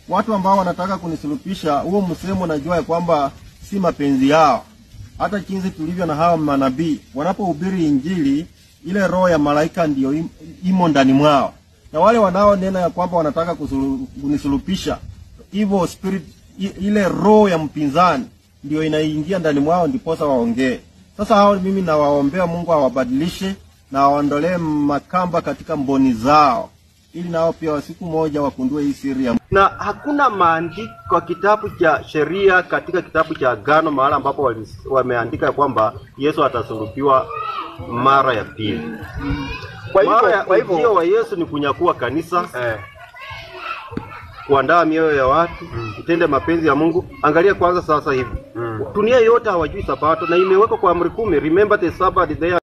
watu ambao wanataka kunisulupisha, huo msemo najua ya kwamba si mapenzi yao. Hata jinsi tulivyo na hawa manabii wanapohubiri Injili, ile roho ya malaika ndiyo im- imo ndani mwao, na wale wanaonena ya kwamba wanataka kusulu- kunisulupisha, evil spirit, i- ile roho ya mpinzani ndio inaingia ndani mwao, ndiposa waongee. Sasa hao mimi nawaombea Mungu awabadilishe na awaondolee makamba katika mboni zao, ili nao pia wa siku moja wakundue hii siri ya na hakuna maandiko kwa kitabu cha sheria katika kitabu cha Agano mahala ambapo wali- wameandika kwamba Yesu atasulubiwa mara ya pili. Kwa hivyo- mara ya kwa hivyo- ujio wa Yesu ni kunyakua kanisa Eh. kuandaa mioyo ya watu itende mapenzi ya Mungu. Angalia kwanza sasa hivi Mm. dunia yote hawajui Sabato na imewekwa kwa amri kumi, remember the Sabbath day